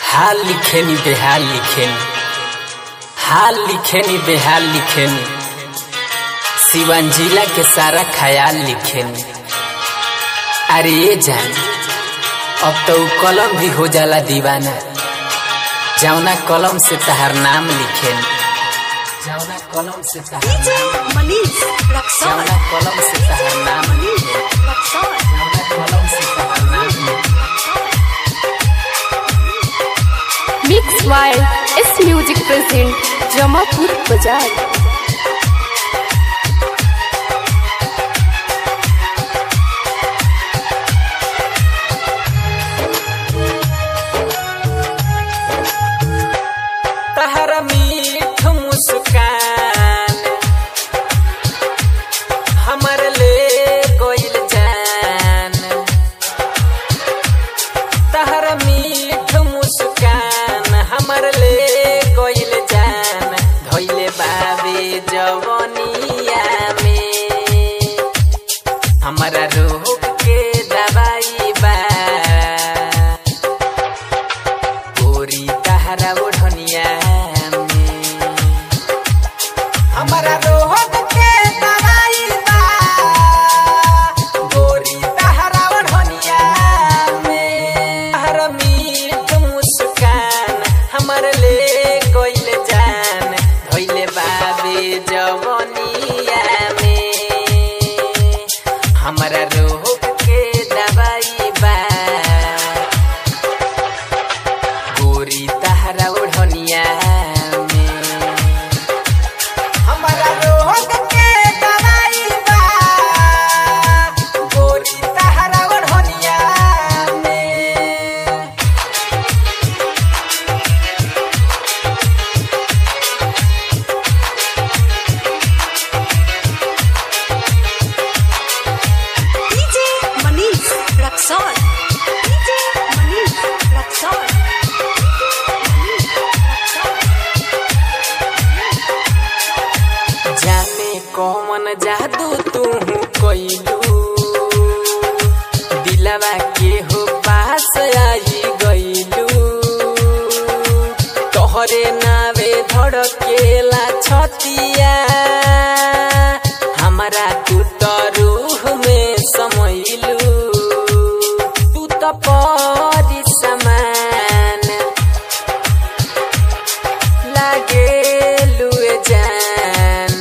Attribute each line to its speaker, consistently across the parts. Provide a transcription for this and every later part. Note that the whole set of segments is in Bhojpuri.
Speaker 1: हाल लिखेनी बेहाल लिखेनी हाल लिखेनी बेहाल लिखेनी सिवन जिला के सारा ख्याल लिखेनी अरे ये जान अब तो उ कलम भी हो जाला दीवाना जौना कलम से तहार नाम लिखेनी जौना कलम से तहार
Speaker 2: DJ Manish Raksol.
Speaker 1: जौना कलम से तहार नाम
Speaker 2: Manish Raksol.
Speaker 1: जौना कलम से तहार नाम लिखेनी
Speaker 3: मिक्स वाइल एस म्यूजिक प्रेजेंट जमापुर बाजार
Speaker 1: तहर मीठ मुस्कान हमर ले कोइल जान तहर मीठ मुस्कान हमर ले कोइल जान धोइले बाबे जवनिया में हमारा रोग के दवाई बा गोरी तहरा ओढ़निया में हमारा रोग के दवाई बा गोरी तहरा ओढ़निया में हर मीठ मुस्कान हमर ले कोइल जान धोइले बाबे जवनिया में हमारा रोग के दवाई बा गोरी तहरा ओढ़निया में हमारा रोग के दवाई बा गोरी तहरा ओढ़निया में
Speaker 2: DJ Manish Raksol. DJ Manish Raksol. Manish Raksol.
Speaker 1: जाने कौन जादू तू कोइलू दिलवा के हो पास आई गइलू तोहरे नावे धड़केला छतिया हमारा तू तो रूह में समैलू तू तो परी समान लागे लुए जान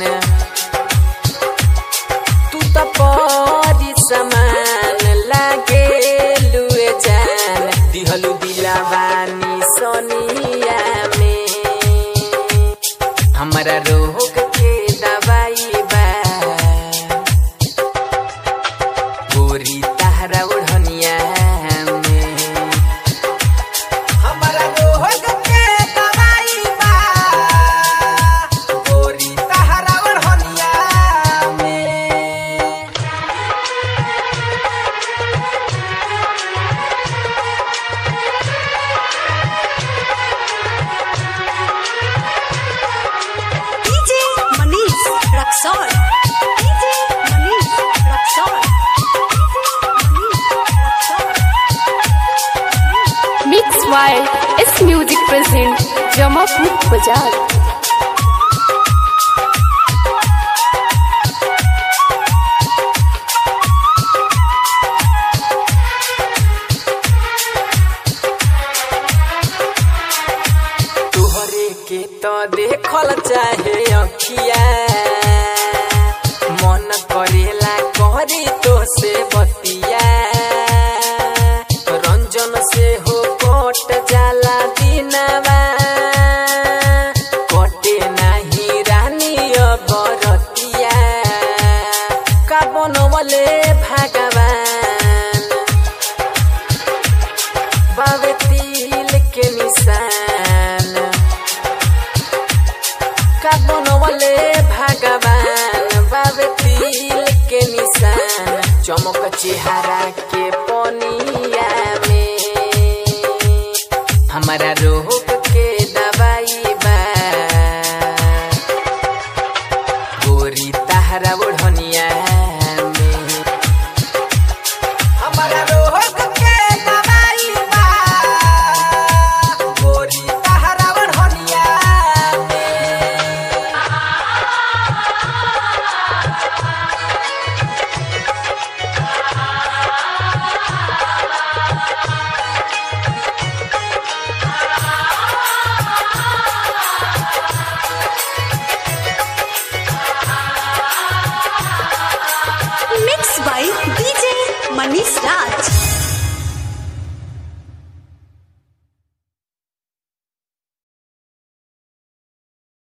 Speaker 1: तू तो परी समान लागे लुए जान दिहलु दिलावानी सोनिया में हमारा रोग के दवाई बा गोरी तहरा ओढ़निया में हमारा रोग के दवाई बा गोरी तहरा ओढ़निया में
Speaker 2: DJ Manish Raksol. DJ Manish Raksol. Manish Raksol.
Speaker 3: Mix वाइल एस म्यूजिक प्रेजेंट जमापुर बाजार
Speaker 1: तोहरे के तो देखल चाहे अखिया मन करेला करी तो से बतिया रंजन से हो कट जाला दिनवा कटे नाही रानी बरतिया का बनवले भगवान बाबे तिल के निशान का बनवले भगवान बाबे तिल के निशान चमक चेहरा के पनिया